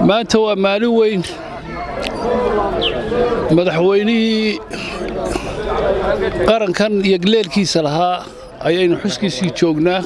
maanta waa maalin weyn madaxweynihii qarankan iyo galeelkiisa lahaa ayaynu xuskiisii joognaa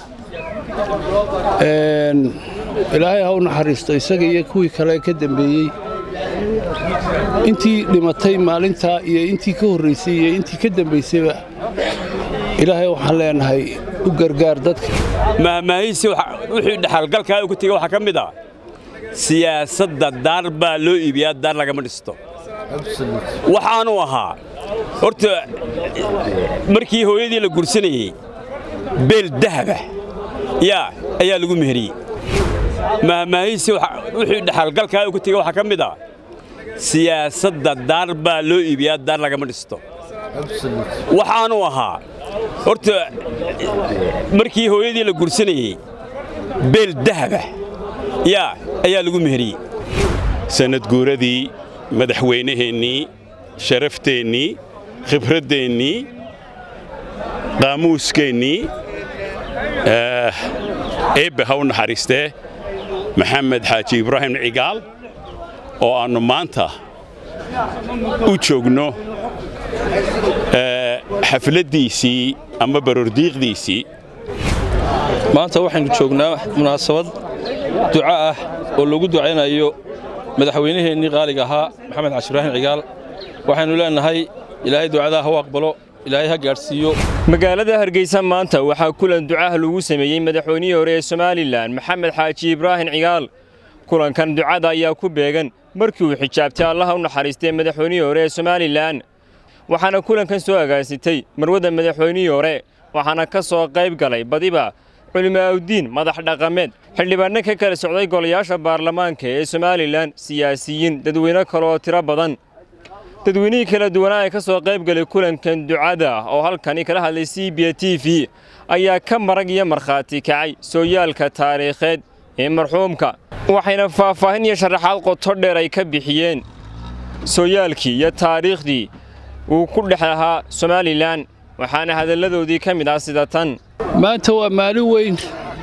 ilaahay ha u naxariisto isaga iyo kuwii kale ka dambeeyey intii dhimatay maalintaa iyo intii ka horraysay iyo intii ka dambaysayba ilaahay waxaan leenahay u gargaar dadka mahmaahiisi wixii dhexalgalkaa ugu tegey waxaa ka mid ah siyaasadda daar baa loo iibiyaa daar lagama dhisto waxaanu ahaa horta markii hooyadii la gursanayey beel dahaba yaa ayaa lagu meheriyey mahmaahiisi wixii dhexalgalkaa ugu tegey waxaa ka mid ah siyaasadda daar baa loo iibiyaa daar lagama dhisto waxaanu ahaa horta markii hooyadii la gursanayey beel dahaba yaa ayaa lagu meheriyey sanadguuradii madaxweynaheennii sharafteenii khibraddeenii qaamuuskeennii eebbe ha u naxariistee maxamed xaaji ibraahim cigaal oo aannu maanta u joogno xafladdiisii ama baroordiiqdiisii maanta waxaynu joognaa munaasabad duca ah oo lagu ducaynayo madaxweynaheennii qaaliga ahaa maxamed xaaji ibraahim cigaal waxaynu leennahay ilaahay ducadaa ha u aqbalo ilaahay ha gaadhsiiyo magaalada hargeysa maanta waxaa kulan ducaha lagu sameeyey madaxweynihii hore ee somalilan maxamed xaaji ibraahim cigaal kulankan ducada ayaa ku beegan markii uu xijaabtay allaha u naxariistay madaxweynihii hore ee somalilan waxaana kulankan soo agaasitay marwada madaxweynihii hore waxaana ka soo qayb galay badiba culimaa'udiin madax dhaqameed xildhibaanno ka kala socday golayaasha baarlamaanka ee somalilan siyaasiyiin dadweyne kale oo tiro badan dadweynihii kala duwanaa ee ka soo qayb galay kulankan ducada oo halkani kala hadlay c b t v ayaa ka marag iyo markhaati kacay sooyaalka taariikheed ee marxuumka waxayna faahfaahin iyo sharaxaad qoto dheer ay ka bixiyeen sooyaalkii iyo taariikhdii uu ku dhex lahaa somalilan waxaana hadalladoodii ka mid ah sida tan maanta waa maalin weyn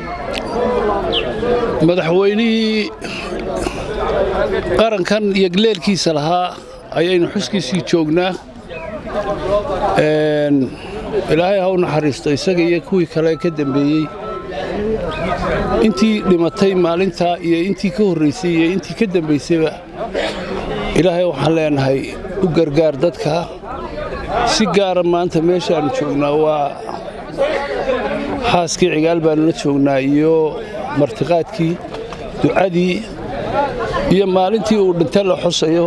madaxweynihii qarankan iyo galeelkiisa lahaa ayaynu xuskiisii joognaa ilaahay ha u naxariisto isaga iyo kuwii kale ka dambeeyey intii dhimatay maalintaa iyo intii ka horraysay iyo intii ka dambaysayba ilaahay waxaan leenahay u gargaar dadka si gaara maanta meeshaannu joognaa waa xaaskii cigaal baannu la joognaa iyo martiqaadkii ducadii iyo maalintii uu dhinta la xusayo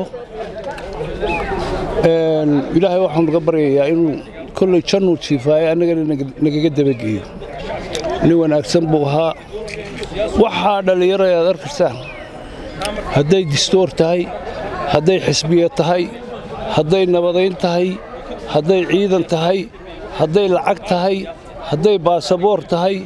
ilaahay waxaanu ga baryayaa inuu kolley jannuu jiifaayo annagana nagaga dabageeyo nin wanaagsan buu ahaa waxaa dhallinyaro aad arkaysaan hadday distoor tahay hadday xisbiya tahay hadday nabadayn tahay hadday ciidan tahay hadday lacag tahay hadday baasaboor tahay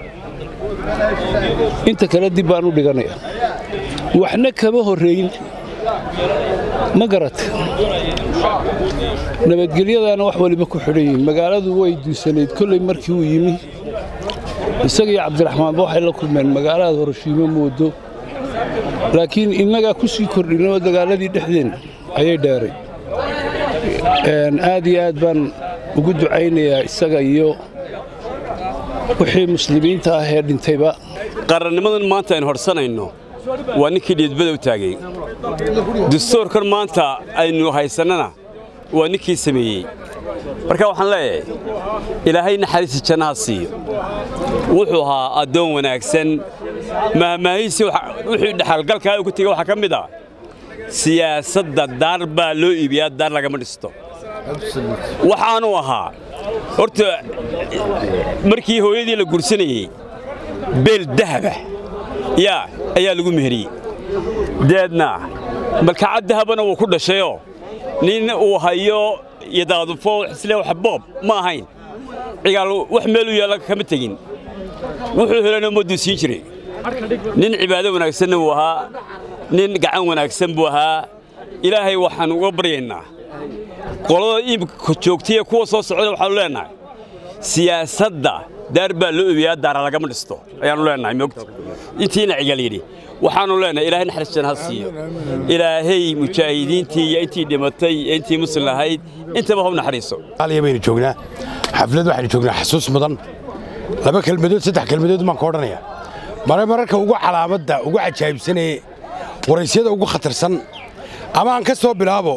inta kale dib baan u dhiganaya waxna kama horrayn ma garata nabadgelyadaana wax waliba ku xidhan yihiin magaaladu way duusanayd kolley markii uu yimi isagaiyo cabdiraxmaanba waxay la kulmeen magaalada horashiimo moodo laakiin innagaa ku sii kordhinoo dagaaladii dhexdeenna ayay dheeray aad iyo aad baan ugu ducaynayaa isaga iyo wixii muslimiinta ah ee dhintayba qarannimadan maanta aynu horsanayno waa ninkii dhiidbada u taagay dastuurkan maanta aynu haysannana waa ninkii sameeyey marka waxaan leeyahay ilaahay naxariista jannaha siiyo wuxuu ahaa addoon wanaagsan mahmaahiisi wixii dhexalgalkaa ugu tegey waxaa ka mid ah siyaasadda daar baa loo iibiyaa daar lagama dhisto waxaanu ahaa horta markii hooyadii la gursanayey beel dahaba yaa ayaa lagu meheriyey deedna malkacad dahabana wuu ku dhashayoo nin uu hayo yadaadufo isle wax boob ma ahayn cigaal wax meel u yaalla kama tegin wuxuu helana ummadduu siin jiray nin cibaado wanaagsanna wuu ahaa nin gacan wanaagsan buu ahaa ilaahay waxaan uga baryaynaa qolada iimka joogtaiyo kuwa soo socda waxaanu leennahay siyaasadda daar baa loo obiyaa daara lagama dhisto ayaannu leennahay moogta intiina cigal yidhi waxaannu leennahay ilaahay naxariistan ha siiyo ilaahay mujaahidiintii iyo intii dhimatay iyo intii muslim ahayd intaba ha u naxariiso aliya baynu joognaa xaflad waxaynu joognaa xasuus mudan laba kelmadood saddex kelmadood baan ka odhanaya mare mararka ugu calaamadda ugu cajaa'ibsanee waraysyada ugu khatarsan ama aan ka soo bilaabo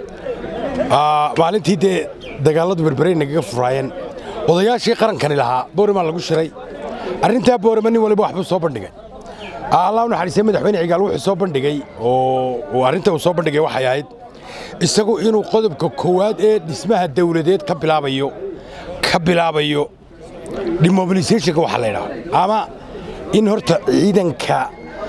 maalintii dee dagaalladu berberay nagaga furaayeen odayaashii qarankani lahaa boorimaa lagu shiray arrintaa boorima nin waliba waxbuu soo bandhigay allah u naxariistay madaxweyne cigaal wuxuu soo bandhigay oo arrinta uu soo bandhigay waxay ahayd isagu inuu qodobka koowaad ee dhismaha dawladeed ka bilaabayo ka bilaabayo demobilisationka waxa la yidhaha ama in horta ciidanka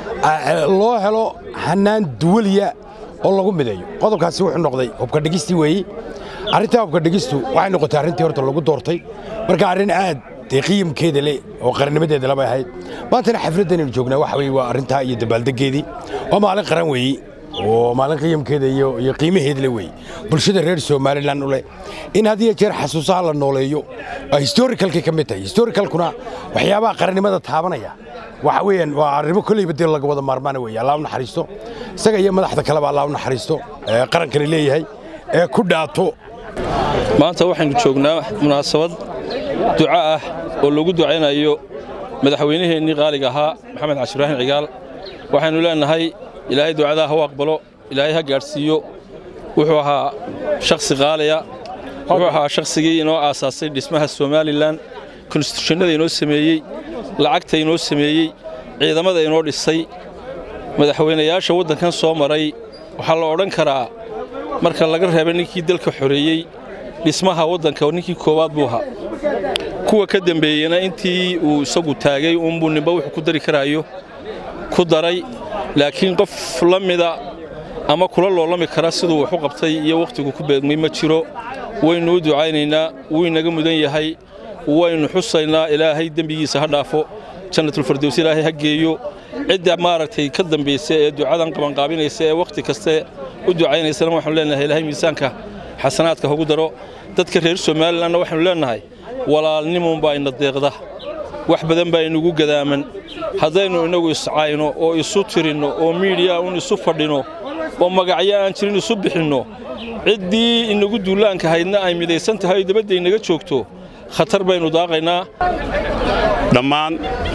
loo helo hannaan duwaliya oo lagu mideeyo qodobkaasi wuxuu noqday hubka dhigistii weeyi arrintaa hubka dhigistu waxay noqotay arrintii horta lagu doortay marka arrin aad dee qiyamkeeda leh oo qarannimadeeda labay ahayd maantana xafladdanaynu joognaa waxa weye waa arrintaa iyo dabaaldeggeedii waa maalin qaran weeyi oo maalin qiyamkeeda iyo iyo qiimaheeda le weeye bulshada reer somalilan u leh in had iyo jeer xasuusaha la nooleeyo waa historicalkay ka mid tahay historicalkuna waxyaabaha qarannimada taabanaya waxa weeyaan waa arrimo kolleyba dee laga wada maarmaana weeye allah u naxariisto isaga iyo madaxda kaleba allah u naxariisto ee qarankani leeyahay ee ku dhaato maanta waxaynu joognaa munaasabad duco ah oo lagu ducaynayo madaxweynaheennii qaaliga ahaa maxamed cashi ibraahim cigaal waxaynu leennahay ilaahay ducadaa ha u aqbalo ilaahay ha gaadhsiiyo wuxuu ahaa shakhsi qaaliya wuxuu ahaa shakhsigii inoo aasaasay dhismaha somalilan konstitushannada inoo sameeyey lacagta inoo sameeyey ciidamada inoo dhisay madaxweynayaasha waddankan soo maray waxaa la odhan karaa marka laga reeba ninkii dalka xoreeyey dhismaha waddanka ninkii koowaad buu ahaa kuwa ka dembeeyena intii uu isagu taagay uunbuu nimba wuxuu ku dari karaayo ku daray laakiin qof la mida ama kula loolami kara siduu wax u qabtay iyo wakhtigu ku beegmay ma jiro waynu u ducaynaynaa wuu inaga mudan yahay waynu xusaynaa ilaahay dembigiisa ha dhaafo jannatulfardows ilaahay ha geeyo cidda maaragtay ka dambaysa ee ducadan qabanqaabinaysa ee wakhti kaste u ducaynaysana waxaanu leenahay ilaahay miisaanka xasanaadka hagu daro dadka reer somalilanna waxaanu leenahay walaalnimunbaa ina deeqda wax badan baa inugu gadaaman haddaynu innagu iscayno oo isu tirinno oo miidhiya un isu fadhino oo magacyo aan jirin isu bixinno ciddii inagu duulaanka haydna ay midaysan tahay oo dabadda inaga joogto khatar baynu daaqaynaa dhammaan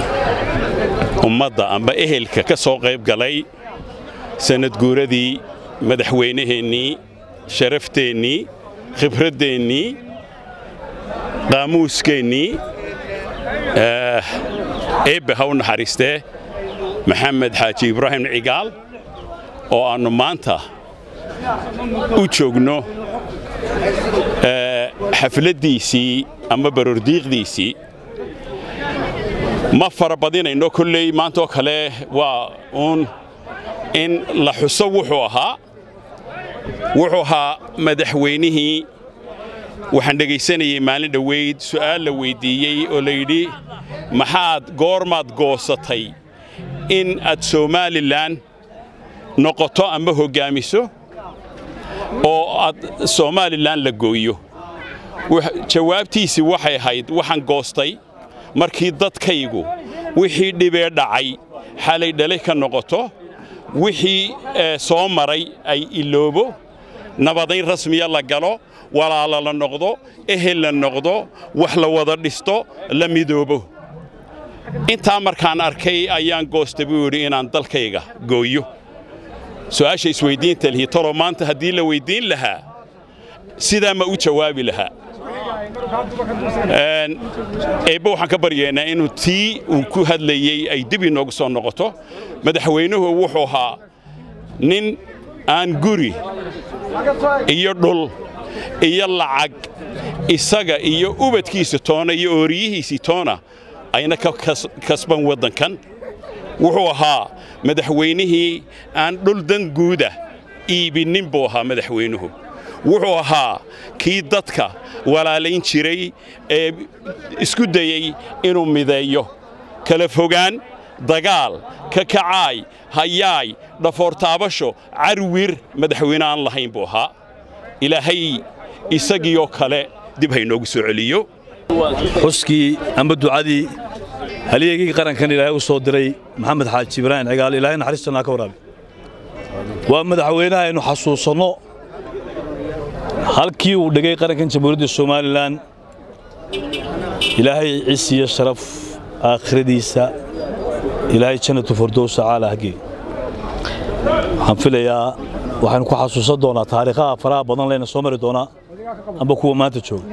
ummadda amba ehelka ka soo qayb galay sannadguuradii madaxweynaheennii sharafteenii khibraddeenii qaamuuskeennii eebbe ha u naxariistee maxamed xaaji ibraahim cigaal oo aannu maanta u joogno xafladdiisii ama barordiiqdiisii ma fara badinayno kolley maantaoo kale waa uun in la xuso wuxuu ahaa wuxuu ahaa madaxweynihii waxaan dhegaysanayey maalin dhoweyd su'aal la weyddiiyey oo la yidhi maxaad goormaad goosatay in aad somalilan noqoto ama hoggaamiso oo aad somalilan la gooyo jawaabtiisii waxay ahayd waxaan goostay markii dadkaygu wixii dhibee dhacay xalay dhalay ka noqoto wixii soo maray ay iloobo nabadayn rasmiya la galo walaala la noqdo ehel la noqdo wax la wada dhisto la midoobo intaa markaan arkay ayaan goosta buu yidhi inaan dalkayga gooyo su'aasha isweyddiinta lihi talo maanta haddii la weyddiin lahaa sidaa ma u jawaabi lahaa eebbe waxaan ka baryaynaa inuu tii uu ku hadlayey ay dib inoogu soo noqoto madaxweynuhu wuxuu ahaa nin aan guri iyo dhul iyo lacag isaga iyo ubadkiisa toona iyo ooriyihiisii toona ayna ka kasban waddankan wuxuu ahaa madaxweynihii aan dhul dan guuda iibinnin buu ahaa madaxweynuhu wuxuu ahaa kii dadka walaalayn jiray ee isku dayey inuu mideeyo kala fogaan dagaal kakacaay hayaay dhafoortaabasho carwir madaxweyne aan lahayn buu ahaa ilaahay isagiioo kale dib haynoogu soo celiyo xuskii amba ducadii halyeegii qarankan ilaahay u soo diray maxamed xaaji ibraahim cigaal ilaahay naxariistanaa ka waraabi waa madaxweynaha aynu xasuusanno halkii uu dhigay qarankan jamhuuriyadda somalilan ilaahay cis iyo sharaf aakhiradiisa ilaahay jannatu fardowsa caala hagee waxaan filayaa waxaynu ku xasuusan doonaa taariikhaha faraha badan leyna soo mari doonaa amba kuwa maanta jooga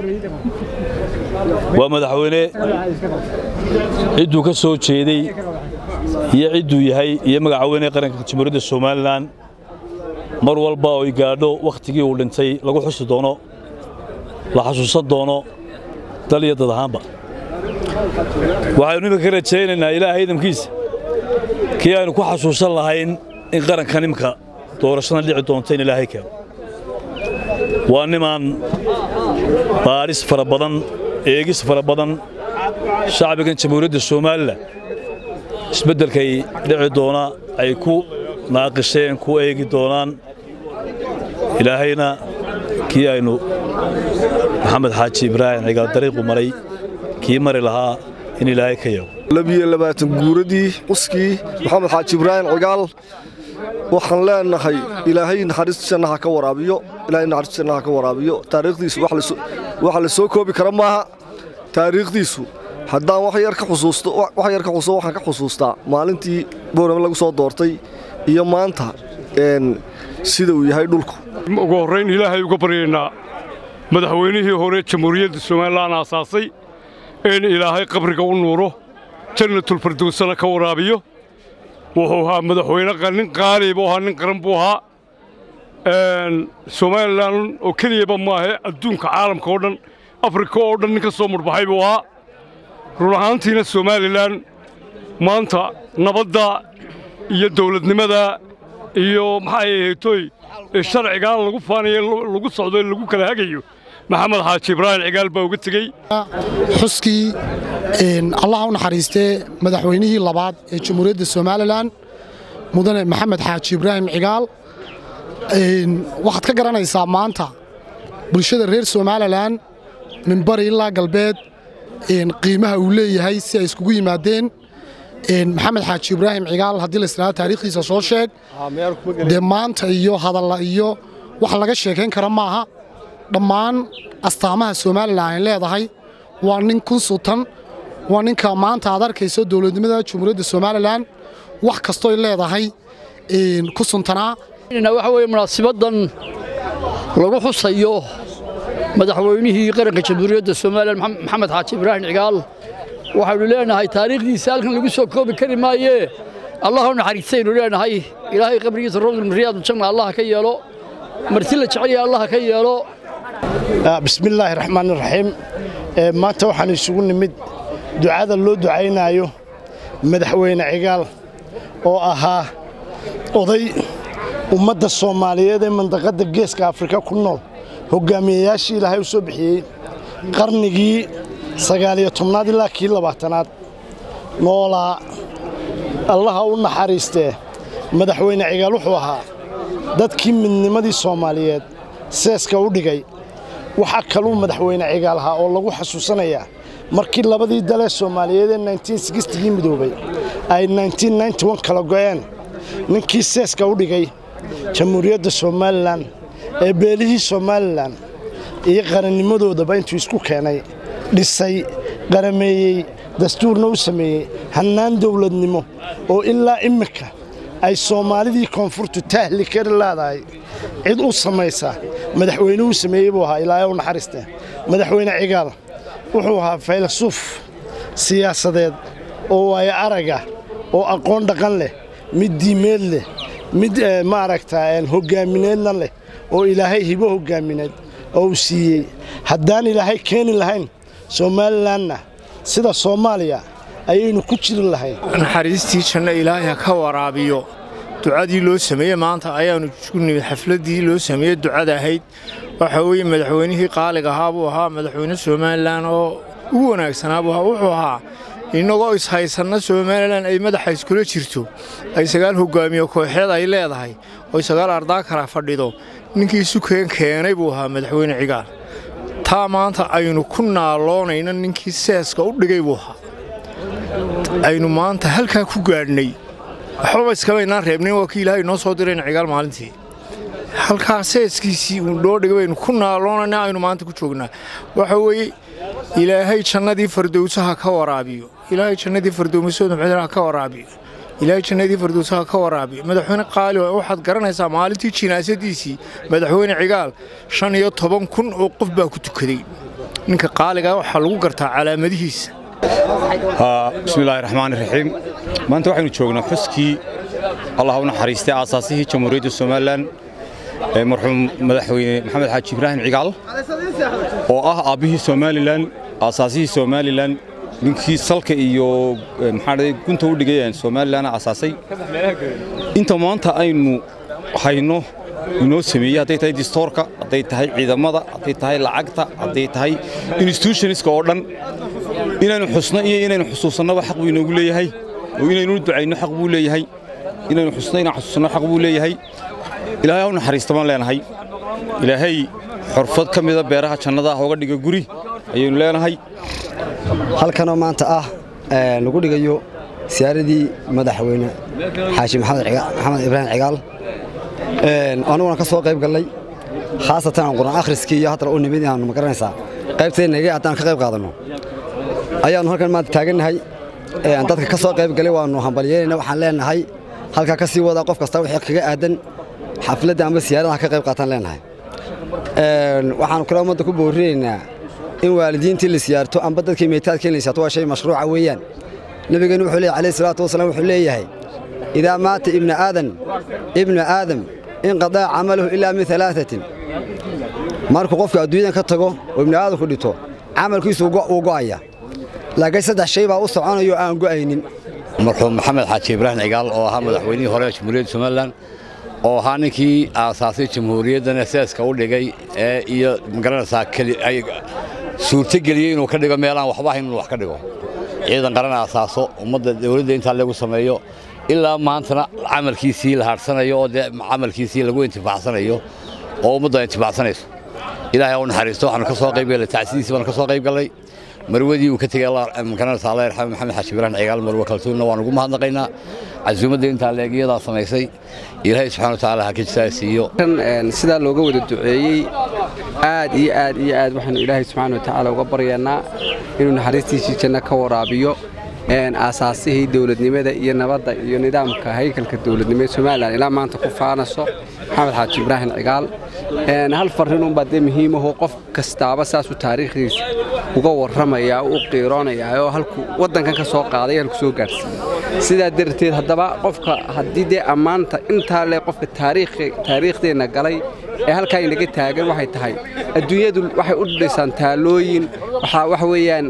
waa madaxweyne cidduu ka soo jeeday iyo cidduu yahay iyo magacaweyne qaranka jamhuuriyadda somalilan mar walba oo ay gaadho wakhtigii uu dhintay lagu xusi doono la xasuusan doono dal iyo dad ahaanba waxaynu iminka ka rajaynaynaa ilaahay idamkiisa kii aynu ku xasuusan lahayn in qarankan iminka doorashada dhici doonta in ilaahay keeno waa nimaan baadhis fara badan eegis fara badan shacbigan jamhuuriyadda somalilan isbeddelkay dhici doona ay ku naaqisheen ku eegi doonaan ilaahayna kii aynu maxamed xaaji ibraahim cigaal dariiqu maray kii mari lahaa in ilaahay ka yago labiyo labaatan guuradii quskii maxamed xaaji ibraahim cigaal waxaan leenahay ilaahay naxariista jannaha ka waraabiyo ilaahay naxariista jannaha ka waraabiyo taariikhdiisu wax la soo koobi kara maaha taariikhdiisu haddaan wax yar ka xusuusto wax yar ka xusuusto waxaan ka xusuustaa maalintii boorame lagu soo doortay iyo maanta sida uu yahay dhulku ugu horrayn ilaahay uga baryaynaa madaxweynihii hore jamhuuriyadda somalilan aasaasay in ilaahay qabriga u nuuro jannatulfardowsana ka waraabiyo wuxuu ahaa madaxweyne nin qaali buu ahaa nin qaran buu ahaa somalilan oo keliyaba maahe adduunka caalamka oo dhan afrika oo dhan nin ka soo mudhbaxay buu ahaa run ahaantiina somalilan maanta nabadda iyo dawladnimada iyo maxay ahaytoy sharcigaan lagu faanayo lagu socdo lagu kala hagayo maxamed xaaji ibraahim cigaal baa uga tegey xuskii allaha u naxariistee madaxweynihii labaad ee jamhuuriyadda somalilan mudane maxamed xaaji ibraahim cigaal waxaad ka garanaysaa maanta bulshada reer somalilan min bari ilaa galbeed qiimaha uu leeyahay si ay iskugu yimaadeen maxamed xaaji ibraahim cigaal haddii la islaa taariikhdiisa soo sheeg dee maanta iyo hadalla iyo wax laga sheekayn kara maaha dhammaan astaamaha somalilan ay leedahay waa nin kun sutan waa ninka maanta aad arkayso dowladnimada jamhuuriyadda somalilan wax kastooy leedahay ku suntanaa waxa weye munaasibadan lagu xusayo madaxweynihii qaranka jamhuuriyadda somalilan maxamed xaaji ibraahim cigaal waxaynu leenahay taariikhdiisa halkan lagu soo koobi kari maayee allah u naxariistaynu leenahay ilaahay qabrigiisa rawdulmariyaadu janna allah ka yeelo marti la jeceliya allah ka yeelo bismillaahi raxmaan raxiim maanta waxaan isugu nimid ducada loo ducaynaayo madaxweyne cigaal oo ahaa oday ummadda soomaaliyeed ee mandaqadda geeska afrika ku nool hoggaamiyayaashii ilaahay u soo bixiyey qarnigii sagaaliyo tobnaad ilaa kii labaatanaad noolaa allaha u naxariistee madaxweyne cigaal wuxuu ahaa dadkii midnimadii soomaaliyeed seeska u dhigay waxaa kaluu madaxweyne cigaal ahaa oo lagu xasuusanayaa markii labadii dalee soomaaliyeed ee gii midoobay ay kala go'een ninkii seeska u dhigay jamhuuriyadda somalilan ee beelihii somalilan iyo qarannimadoodaba intuu isku keenay dhisay qarameeyey dastuurna u sameeyey hannaan dawladnimo oo ilaa immika ay soomaalidii koonfurtu tahli kari leedahay cid u samaysa madaxweynuhu sameeyey buu ahaa ilaahay u naxariiste madaxweyne cigaal wuxuu ahaa faylasuuf siyaasadeed oo waayo araga oo aqoon dhaqan leh mid diimeed leh mid maaragta hoggaamineedna leh oo ilaahay hibo hoggaamineed oo uu siiyey haddaan ilaahay keeni lahayn somalilanna sida soomaaliya ayaynu ku jiri lahayn naxariistii janno ilaahay ha ka waraabiyo ducadii loo sameeyey maanta ayaannu ku nimid xafladdii loo sameeyey ducada ahayd waxa weeye madaxweynihii qaaliga ahaa buu ahaa madaxweyne somalilan oo ugu wanaagsanaa buu ahaa wuxuu ahaa innagoo ishaysanna somalilan ay madaxa iskula jirto ay sagaal hoggaamiye kooxeed ay leedahay oo sagaal ardaa kala fadhido ninkii sukeen keenay buu ahaa madaxweyne cigaal taa maanta aynu ku naaloonayna ninkii seeska u dhigay buu ahaa aynu maanta halkaa ku gaadhnay waxbaba iskamaynaan reebnayn waa kii ilaahay noo soo dirayna cigaal maalintii halkaa seeskiisii uu noo dhigay baynu ku naaloonayna aynu maanta ku joognaa waxa weeye ilaahay jannadii fardowsaha ka waraabiyo ilaahay jannadii fardowmasooda mxuudaha ka waraabiyo ilaahay jannadii fardowsaha ka waraabiyo madaxweyne qaali waxaad garanaysaa maalintii jinaasadiisii madaxweyne cigaal shan iyo toban kun oo qof baa ku tukaday ninka qaaligaa waxaa lagu gartaa calaamadihiisa bismillaahi raxmaani raxiim maanta waxaynu joognaa xuskii allah u naxariistay aasaasihii jamhuuriyadda somalilan ee marxuum madaxweyne maxamed xaaji ibraahim cigaal oo ah aabbihii somalilan aasaasihii somalilan ninkii salka iyo maxaa gunta u dhigay somalilan aasaasay inta maanta aynu hayno inoo sameeyey hadday tahay distoorka hadday tahay ciidamada hadday tahay lacagta hadday tahay institutionska oo dhan inaynu xusno iyo inaynu xusuusannaba xaq buu inoogu leeyahay oo inaynu ducayno xaq buu leeyahay inaynu xusno inaan xusuusanno xaq buu leeyahay ilaahay ha u naxariista baan leenahay ilaahay xorfad ka mida beeraha jannada ah oga dhiga guri ayaynu leenahay halkanoo maanta ah lagu dhigayo siyaaradii madaxweyne xaashi maxamed ibraahim cigaal anuguna ka soo qayb gallay khaasatan aan qur'aan akhriskii iyo haddana u nimid inaannu magaranaysaa qaybteennagee haddaan ka qayb qaadanno ayaannu halkan maanta taagannahay dadka ka soo qayb galay waannu hambalyeynayna waxaan leenahay halkaa ka sii wadaa qof kasta wixii kaga aadan xafladda ama siyaaradaha ka qayb qaataan leenahay waxaannu kale ummadda ku boorinaynaa in waalidiintii la siyaarto amba dadkii meetaadkii la siyaarto waa shay mashruuca weeyaan nabigeennu wuxuu leeyahay alayhi salaatu wasalaam wuxuu leeyahay idaa maata ibna aadan ibna aadam inqadaa camaluhu ilaa min alaaatin markuu qofku adduunyadan ka tago oo ibna aadamku dhito camalkiisu wuu go'aya laakiin saddex shay baa u soconayo aan go'aynin marxuum maxamed xaaji ibraahim cigaal oo ahaa madaxweynihii hore ee jamhuuriyadda somalilan oo ahaa ninkii aasaasay jamhuuriyaddana seeska u dhigay ee iyo magaranaysaa ay suurtogeliyey inuu ka dhigo meelaan waxba ahayn inuu wax ka dhigo ciidan qaran aasaaso ummadda dawladda intaa lagu sameeyo ilaa maantana camalkiisii la haadhsanayo oo dee camalkiisii lagu intifaacsanayo oo ummaddu ay intifaacsanayso ilaahay u naxariisto waxaanu ka soo qayb gallay tacsidiisii baanu ka soo qayb gallay marwadii uu ka tegey magaranaysa allah yarxame maxamed xaashi ibraahim cigaal marwe kaltuunna waan ugu mahadnaqaynaa casuumadda intaa leegiyadaa samaysay ilaahay subxana wa tacaala ha ka jisaasiiyo sidaa looga wada duceeyey aad iyo aad iyo aad waxaanu ilaahay subxaana wa tacaala uga baryaynaa inuu naxariistiisii janno ka waraabiyo aasaasihii dowladnimada iyo nabadda iyo nidaamka haykalka dowladnimo ee somalilan ilaa maanta ku faanaso maxamed xaaji ibraahim cigaal hal farrinunbaa dee muhiimahoo qof kastaaba saasuu taariikhdiisa uga warramayaa u qiiroonayaa oo halku waddankan ka soo qaaday halku soo gaadhsiiyey sidaa darteed haddaba qofka haddii dee ammaanta intaa le qofka taariikhdeenna galay ee halkaa inaga taagan waxay tahay adduunyadu waxay u dhisaysaan taalooyin waxa weeyaan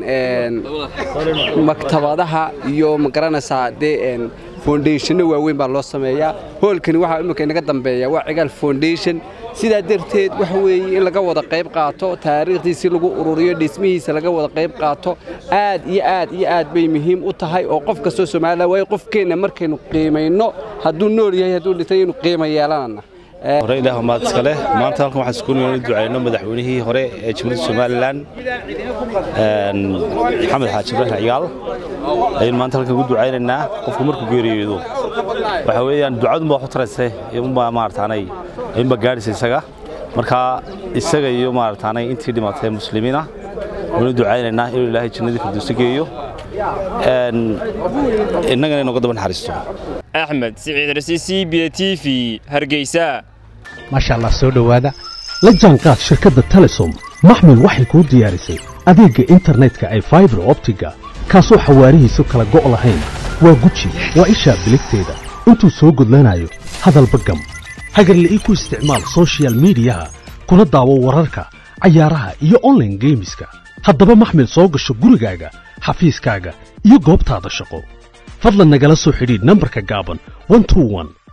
maktabadaha iyo magaranaysaa dee foundationna waaweyn baa loo sameeyaa hoolkani waxaa imika inaga dambeeya waa cigaal foundation sidaa darteed waxa weeye in laga wada qayb qaato taariikhdiisii lagu ururiyo dhismihiisa laga wada qayb qaato aad iyo aad iyo aad bay muhiim u tahay oo qof kastoo somalilan waayo qofkeenna markaynu qiimayno hadduu nool yahay hadduu dhintay inuu qiima yeelanana hore ilaah maad iska leh maanta halkan waxaan isku noo ducayno madaxweynihii hore ee jamhuuriyadda somalilan maxamed xaaji ibraahim cigaal ayaynu maanta halkan ugu ducaynaynaa qofku markuu geeriyoodo waxa weeyaan ducadunba wax u taraysa unbaa maarataanay ayunbaa gaadhaysa isaga marka isaga iyo maarataanay intii dhimatay muslimiina waynu ducaynaynaa inuu ilaahay jannadii firdowsi geeyo innagana inooga daba naxariisto axmed siciid rasi c b t v hargeysa maasha allah soo dhowaada la jaanqaad shirkadda telesom maxmil waxay kuu diyaarisay adeegga internetka ay faibar optiga kaasoo xawaarihiisu kala go' lahayn waa guji waa ishaa biligteeda intuu soo gudlanayo hadalba gam hagarle ii ku isticmaal sochial midiyaha kuna daawo wararka cayaaraha iyo onlaine geemiska haddaba maxmil soo gasho gurigaaga xafiiskaaga iyo goobtaada shaqo fadlan nagala soo xidhiidh nambarka gaaban